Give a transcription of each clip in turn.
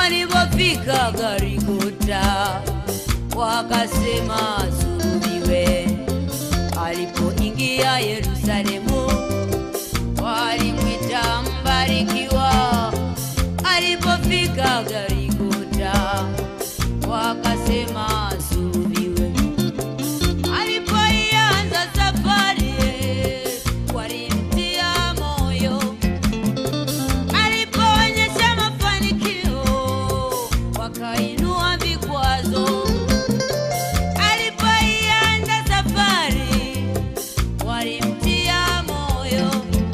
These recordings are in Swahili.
walipofika Garigota wakasema sulubiwe. Alipoingia Yerusalemu walimwita mbarikiwa. Alipofika Garigota wakasema sulubiwe. Alipoianza safari walimtia moyo alipoonyesha mafanikio wakainua vikwazo. Alipoianza safari walimtia moyo.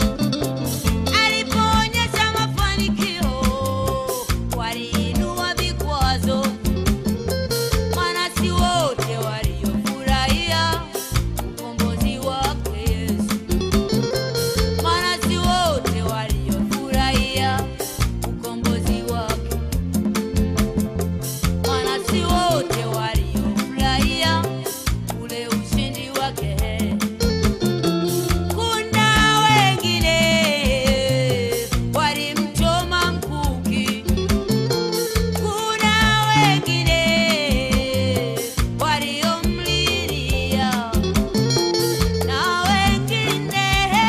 Alipoonyesha mafanikio waliinua vikwazo. Maana si wote waliofurahia ukombozi wake Yesu maana si wote waliofurahia ukombozi wake, maana si wote waliofurahia ule ushindi wake. Kuna wengine walimchoma mkuki, kuna wengine waliomlilia na wengine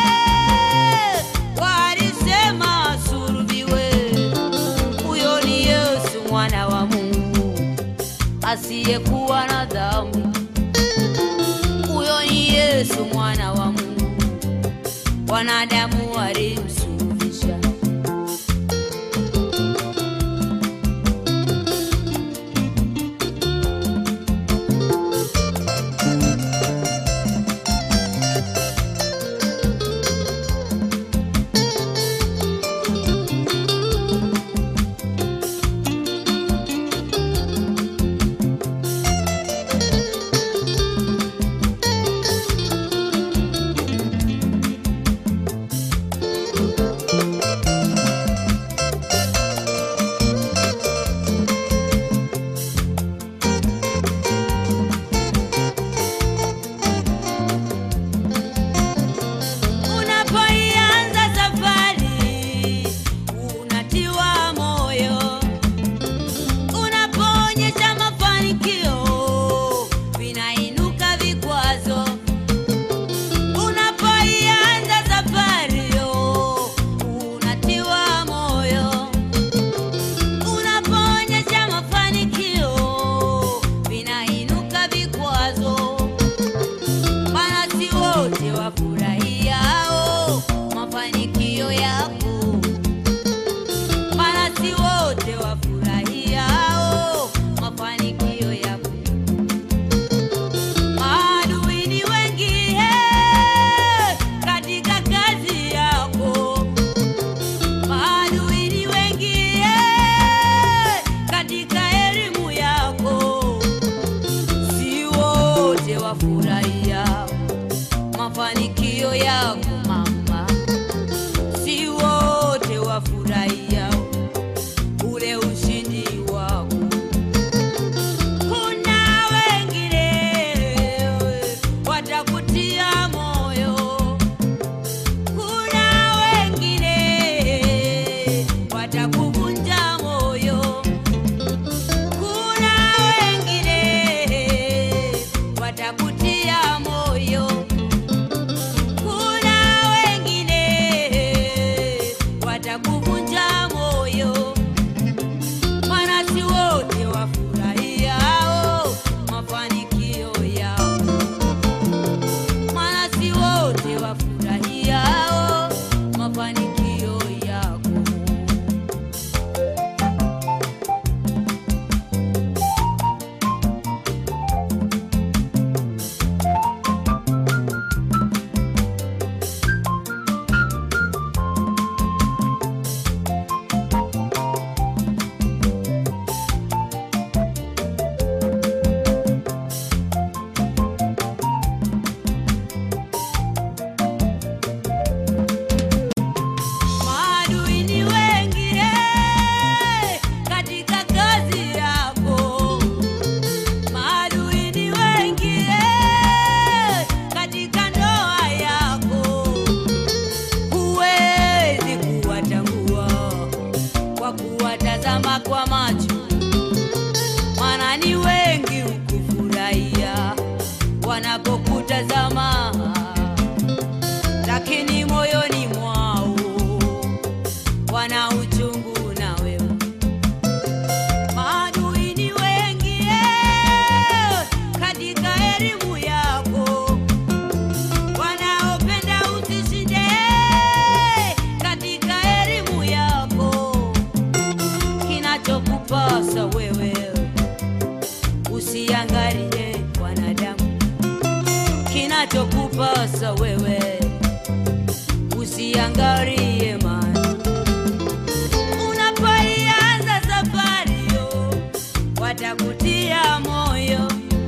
walisema sulubiwe. Huyo ni Yesu mwana wa Mungu asiyekuwa na dhambi. Huyo ni Yesu mwana wa Mungu, wanadamu walimsulubisha. Unapoianza safari unatiwa moyo, unapoonyesha mafanikio vinainuka vikwazo. Unapoianza safari unatiwa moyo, unapoonyesha mafanikio vinainuka vikwazo maana si wote wafurahiao mafanikio yako, maana si wote wafurahiao mafanikio yako. Maadui ni wengi eh, katika kazi yako, maadui ni wengi eh, katika elimu yako si wote wafurahia mafanikio yako mama, si wote wafurahia ule ushindi wako. Kuna wengine watakutia moyo, kuna wengine watakuvunja moyo kuna wengine watakutia moyo, kuna wanapokutazama, lakini moyoni mwao wana uchungu na wewe. Maadui ni wengi eh, katika elimu yako, wanaopenda usishinde eh, katika elimu yako. Kinachokupasa wewe usiangalie wanadamu, kinachokupasa wewe usiangalie mali unapoianza safari yo watakutia moyo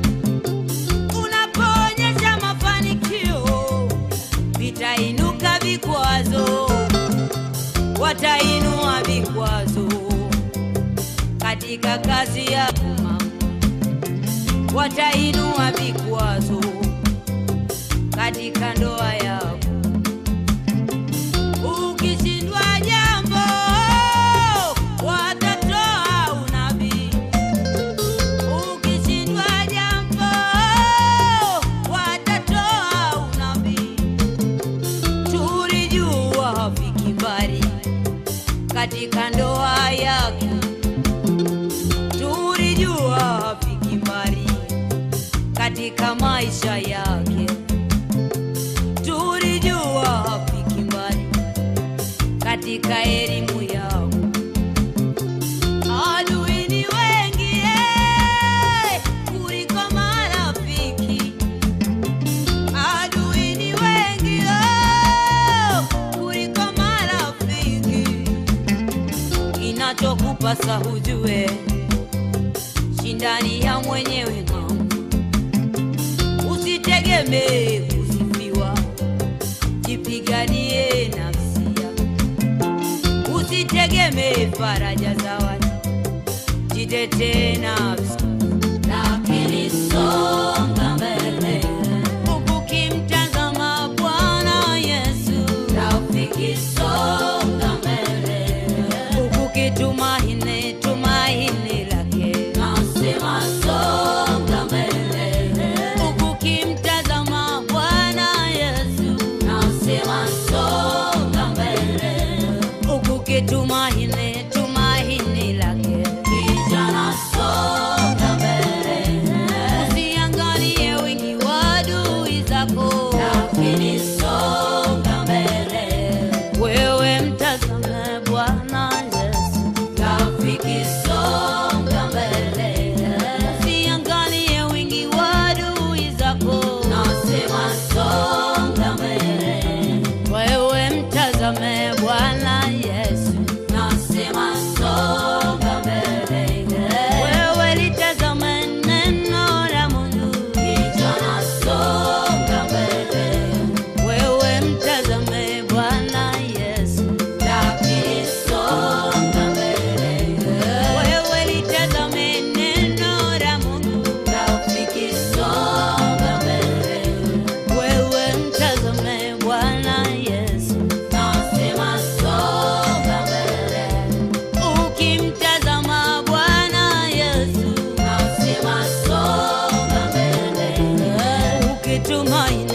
unapoonyesha mafanikio vitainuka vikwazo watainua vikwazo katika kazi yako mama watainua vikwazo katika ndoa yako ukishindwa jambo watatoa unabii ukishindwa jambo watatoa unabii tulijua hafiki mbali katika ndoa yake tulijua hafiki mbali katika maisha yake tulijua hafiki mbali katika elimu yao. Adui ni wengi eh, kuliko marafiki. Adui ni wengi oh, kuliko marafiki. Kinachokupasa hujue, shindani ya mwenyewe mama, usitegemee kusifiwa, jipiganie nafsi yako usitegemee faraja za watu, jitetee nafsi, lakini songa mbele ukimtazama Bwana Yesu. Rafiki, songa mbele ukitumaini tumaini lake. Nasema songa mbele ukimtazama Bwana Yesu. Nasema songa mbele ukukitumaini tumaini lake. Kijana songa mbele, usiangalie wingi wa adui zako, lakini songa mbele, wewe mtazame Bwana Yesu. Rafiki songa mbele, usiangalie wingi wa adui zako, nasema songa mbele wewe mtazame Bwana Yesu, nasema songa mbele. Wewe litazame neno la Mungu, kijana songa mbele. Wewe mtazame Bwana Yesu, lakini songa mbele. Wewe litazame neno la Mungu, rafiki songa mbele. Wewe mtazame Bwana Yesu, nasema songa mbele. Ukimtazama Bwana Yesu, nasema songa mbele. Ukitumaini